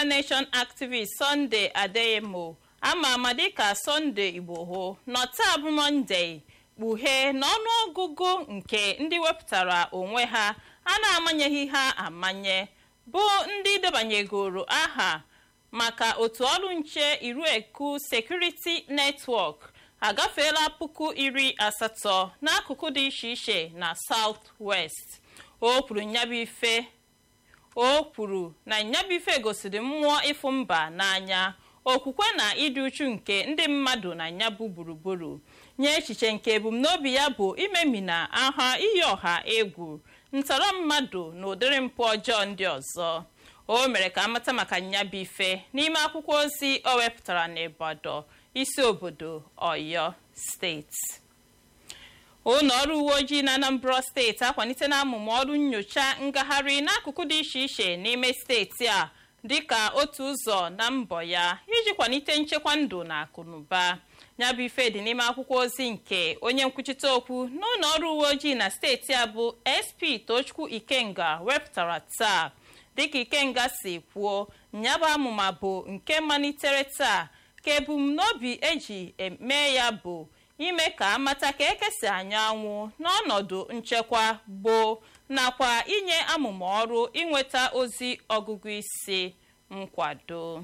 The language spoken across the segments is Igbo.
nation activist sunday adeyemo ama ama dịka sunday igboho nọ taa bụ mọnde kpughee n'ọnụọgụgụ nke ndị wepụtara onwe ha a na-amanyeghị ha amanye bụ ndị debanyegoro aha maka otu ọrụ nche irueku security network agafeela puku iri asatọ n'akụkụ dị iche iche na south west o kwuru nyabụ ife o kwuru na nyabụ ife gosiri mmụọ ịfụ mba n'anya okwukwe na ịdị uchu nke ndị mmadụ na nyabụ gburugburu nye echiche nke ebumnobi ya bụ imemina aha iyi ọha egwu ntọrọ mmadụ na ụdịrị mpụ ọjọọ ndị ọzọ o mere ka amata maka nyabụ ife n'ime akwụkwọ ozi o wepụtara n'Ibadan isi obodo Ọyọ steeti ụlọ ọrụ uwe ojii na Anambra steeti akwalite na amụma ọrụ nyocha ngagharị n'akụkụ dị iche iche n'ime steeti a dịka otu ụzọ na mbọ ya iji kwalite nchekwa ndụ na akụnụba ya bụ ife dị n'ime akwụkwọ ozi nke onye nkwuchite okwu n'ụlọ ọrụ uwe ojii na steeti a bụ SP Tochukwu Ikenga wepụtara taa dịka Ikenga si kwuo nyabụ amụma bụ nke malitere taa ka ebumnobi eji eme ya bụ ime ka amata ka ekesi anyanwụ n'ọnọdụ nchekwa gboo nakwa inye amụma ọrụ inweta ozi ọgụgụ isi nkwado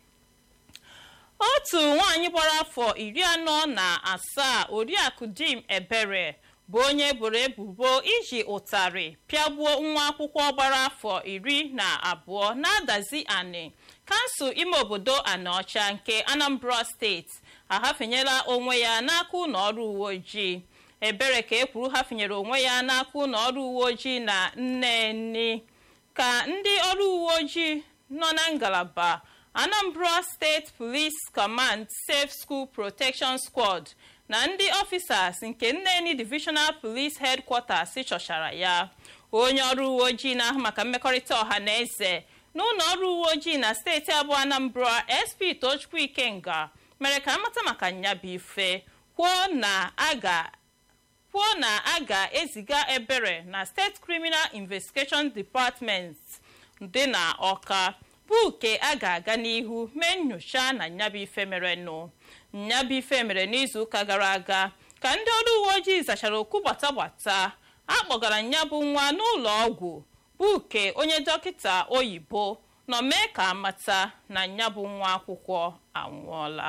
otu nwaanyị gbara afọ iri anọ na asaa oriakụ dim ebere bụ onye boro ebubo iji ụtarị pịagbuo nwa akwụkwọ gbara afọ iri na abụọ na-adazi anị kansụl ime obodo anaọcha nke anambra steeti ahafenyela onwe ya n'aka ụlọ ọrụ uwe ojii ebere ka e kwuru hafenyere onwe ya n'aka ụlọ ọrụ uwe ojii na nneni ka ndị ọrụ uwe ojii nọ na ngalaba anambra steeti police command safe school protection squad na ndị officers nke nneni divisional police headquarters chọchara ya onye ọrụ uwe ojii na-ahụ maka mmekọrịta ọha na eze n'ụlọ ọrụ uwe ojii na steeti abụọ anambra sp tochukwu ikenga mere ka amata maka nyabụ ife kwuo na aga kwuo na a ga-eziga ebere na steeti criminal investigation department dị na ọka bụ ke a ga-aga n'ihu mee nyocha na nyabụ ife merenụ nyabụ ife mere n'izuụka gara aga ka ndị ọrụ uwe ojii zachara okwu gbata gbata akpọgara nyabụ nwa n'ụlọ ọgwụ bụ ke onye dọkịta oyibo nọ mee ka amata na nyabụ nwa akwụkwọ anwụọla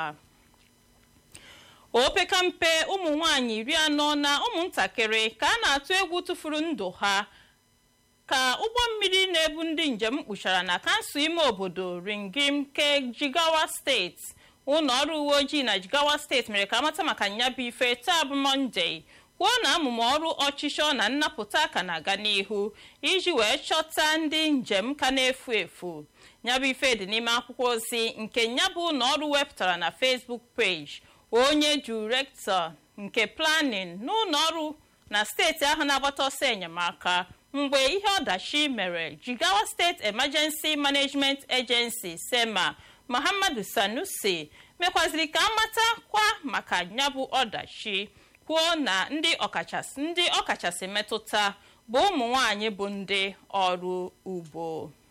opekampe ụmụ nwanyị iri anọ na ụmụntakịrị ka a na-atụ egwu tụfuru ndụ ha ka ụgbọ mmiri na-ebu ndị njem kpuchara na kansụl ime obodo ringim ke jigawa steeti ụlọ ọrụ uwe ojii na jigawa steeti mere ka amata maka nyabụ ife taa bụ mọnde kwuo na amụma ọrụ ọchịchọ na nnapụta ka na-aga n'ihu iji wee chọta ndị njem ka na-efu efu nyabụ ife dị n'ime akwụkwọ ozi nke nyabụ ụlọ ọrụ wepụtara na Facebook page onye direktọ nke planin n'ụlọ ọrụ na steeti ahụ na-agbata ọsọ enyemaka mgbe ihe ọdachi mere jigawa steeti emergency management agency sema muhammadu sanusi mekwaziri ka amata kwa maka nyabụ ọdachi kwuo na ndị ọkachasị ndị ọkachasị metụta bụ ụmụ nwanyị bụ ndị ọrụ ugbo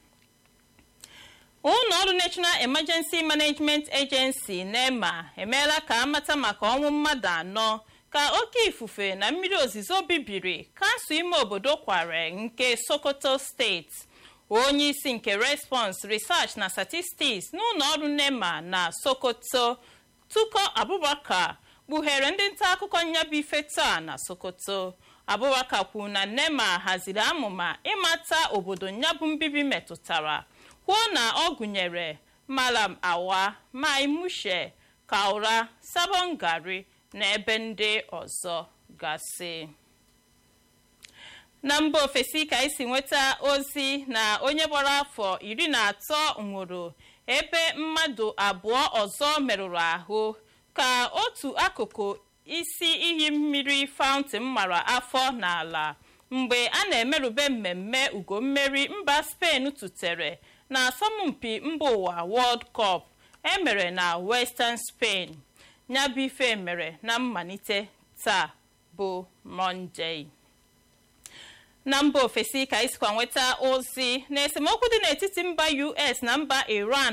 ụlọ ọrụ national emergency management agency nema emeela ka amata maka ọnwụ mmadụ anọ ka oke ifufe na mmiri ozizo bibiri kansụl ime obodo kware nke sokoto steeti onye isi nke response research na statistics n'ụlọ ọrụ nema na sokoto tuko abubakar kpughere ndị nta akụkọ nyabụ ife taa na sokoto abubakar kwuru na nema haziri amụma ịmata obodo nyabụ mbibi metụtara kwuo na ọ gụnyere malam awa mai mushe kaura sabon gari na ebe ndị ọzọ gasị na mba ofesi ka esi nweta ozi na onye gbara afọ iri na atọ nwụrụ ebe mmadụ abụọ ọzọ merụrụ ahụ ka otu akụkụ isi iyi mmiri fountain mara afọ n'ala mgbe a na-emerube mmemme ugo mmeri mba Spain tụtere na asọmpi mba ụwa World Cup emere na Western Spain nyabụ ife mere na mmalite taa bụ Monday na mba ofesi ka isikwa nweta ozi na esemokwu dị n'etiti mba US na mba Iran